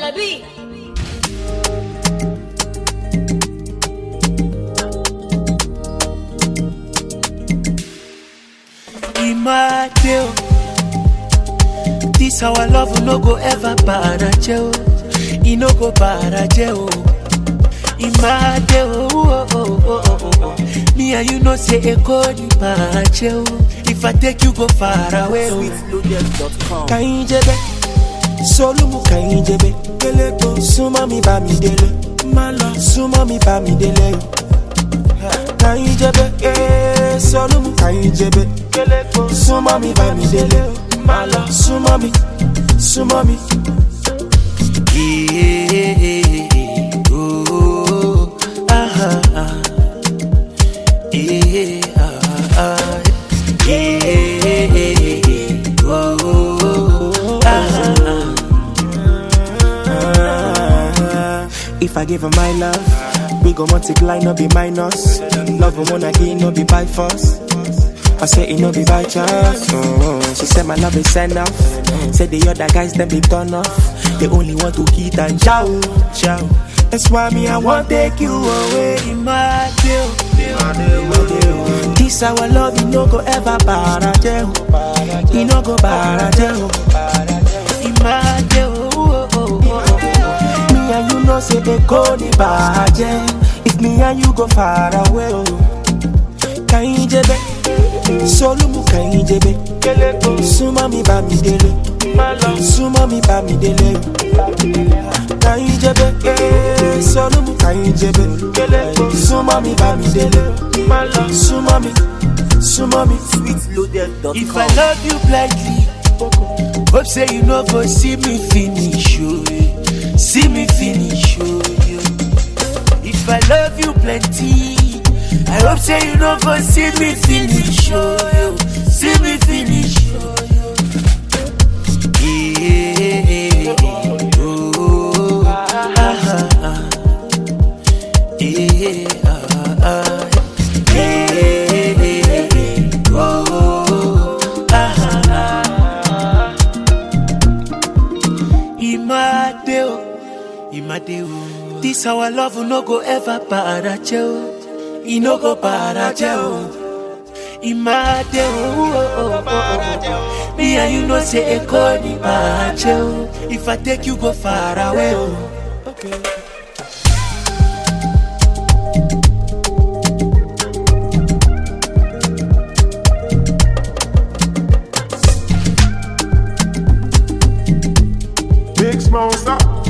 Alabi. Imade o. This our love no go ever baraje o. E no go baraje o. Imade o. Oh, oh, oh, oh, oh. Me and you know say e go ni baraje o. If I take you go far away o. sweetloaded.com. Kàyíjẹ́bẹ́, Sólúmù Kàyíjẹ́bẹ́, Kéléko, súnmọ́ mi bá mi délé, má lọ, súnmọ́ mi bá mi délé. Kàyíjẹ́bẹ́, ee, Sólúmù Kàyíjẹ́bẹ́, Kéléko, súnmọ́ mi bá mi délé, má lọ, súnmọ́ mi, súnmọ́ mi. Yeah, oh, ah, ah, ah. Yeah, ah, ah. Yeah, oh, ah, ah. If I give her my love, we go multiply, no be minus. Love her one again, no be by force. I say it no be by chance. Mm, She said my love is enough. Said the other guys them be turn off. They only want to hit and chow, chow. That's why me I want take you away. Imade o. This our love, you no go ever baraje. o. You no go baraje. o. Imade o. oh, oh, oh, oh. Me and you know say they go ni baraje. If me and you go far away. oh. Kàyíjẹ́bẹ́, Sólúmù Kàyíjẹ́bẹ́, Kéléko, súnmọ́ mi bá mi délé, súnmọ́ mi bá mi délé. Kàyíjẹ́bẹ́, ee, Sólúmù Kàyíjẹ́bẹ́, Kéléko, súnmọ́ mi bá mi délé, súnmọ́ mi, súnmọ́ mi. sweetloaded.com. If I love you blindly, hope say you no go see me finish, oh, yeah. see me finish, oh, yeah. If I love you plenty, I hope say you no go see me finish, oh, yeah. see me finish, oh, yeah. Yeah, oh, ah, ah, ah. Yeah, ah, ah. Yeah, oh, ah, ah. Imade o, Imade o. This our love no go ever baraje o. E no go baraje o. Imade o. oh, oh, oh, oh. Me and you know say e go ni baraje o. If I take you go far away o. Big small stop.